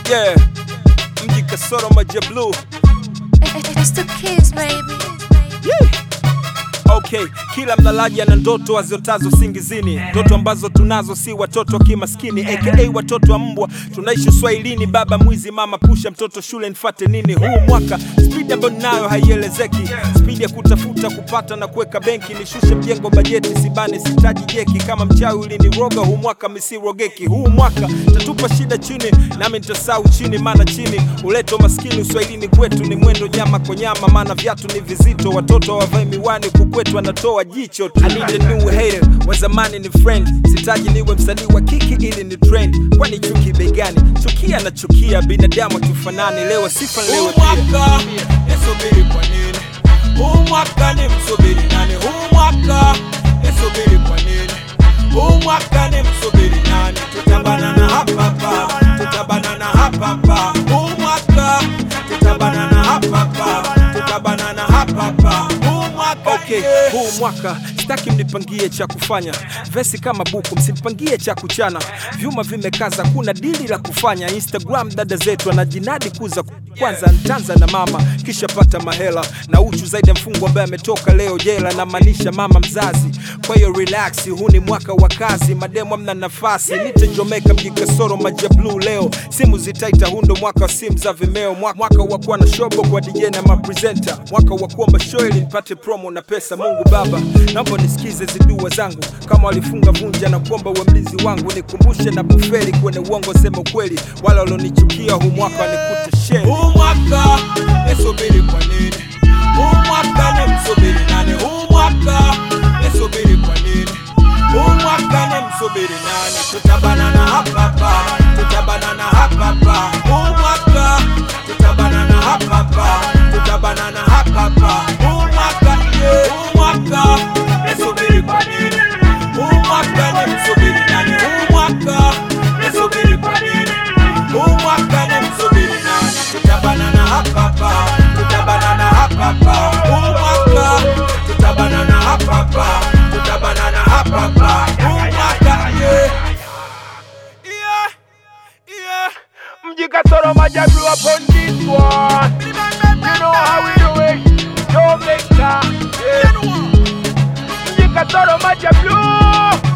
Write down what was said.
Yeah, mji kasoro maji ya blue. It's the kids, baby. Okay, kila mlalaji ana ndoto aziotazo singizini, ndoto ambazo tunazo si watoto kimaskini, aka watoto wa mbwa. Tunaishi Swahilini, baba mwizi, mama pusha mtoto shule, nifate nini? Huu mwaka spidi ambayo ninayo haielezeki, spidi ya kutafuta kupata na kuweka benki, nishushe mjengo bajeti, sibane sitaji jeki, kama mchawi uliniroga, huu mwaka misirogeki. Huu mwaka tatupa shida chini, nami nitasau chini, maana chini uleta umaskini. Uswahilini kwetu ni mwendo nyama kwa nyama, maana viatu ni vizito, watoto hawavai miwani, huku kwetu anatoa jicho tu. I need a new hater, wa zamani ni friend, sitaji niwe msanii wa kiki ili ni trend, kwani chuki begani? Chukia na chukia, binadamu tufanani, leo sifa leo Huu mwaka nisubiri kwa nini? Huu mwaka ni msubiri nani? Huu mwaka nisubiri kwa nini? Huu mwaka ni msubiri nani? Tutabanana hapa hapa, tutabanana hapa hapa. Huu mwaka tutabanana hapa hapa, tutabanana hapa hapa. Huu mwaka Okay, yeah. huu mwaka sitaki mnipangie cha kufanya, vesi kama buku, msinipangie cha kuchana. Vyuma vimekaza, kuna dili la kufanya. Instagram dada zetu anajinadi kuza kwanza ntanza na mama, kisha pata mahela na uchu zaidi ya mfungwa ambaye ametoka leo jela, namaanisha mama mzazi. Kwa hiyo relax, huu ni mwaka wa kazi, mademu amna nafasi. Nite Jomeka mji kasoro maji ya blue leo, simu zitaita, huu ndo mwaka wa simu za Vimeo, Mwa- mwaka wa kuwa na shobo kwa DJ na mapresenta, mwaka wa kuomba show ili nipate promo na pesa. Mungu Baba, naomba nisikize zidua zangu, kama walifunga vunja na kuomba uwe mlinzi wangu, nikumbushe na kufeli kwenye uongo, sema ukweli, wala walionichukia huu mwaka wanikute sheri. Huu mwaka nisubiri kwa nini? Huu mwaka ni msubiri nani? Huu mwaka nisubiri kwa nini? Huu mwaka ni msubiri nani? Tutabanana hapa hapa, tutabanana hapa hapa. Huu mwaka tutabanana hapa hapa, tutabanana hapa hapa. Huu mwaka yeah. Huu mwaka nisubiri kwa nini? Huu mwaka ni msubiri nani? Huu mwaka nisubiri kwa nini? Huu mwaka ni msubiri nani? Tutabanana hapa hapa, tutabanana hapa hapa. Huu mwaka tutabanana hapa hapa, tutabanana hapa hapa. Huu mwaka yeah. Yeah, yeah. Mji Kasoro Majablu upon this one. You know how we do it. Jamaica. Yeah. Mji Kasoro Majablu.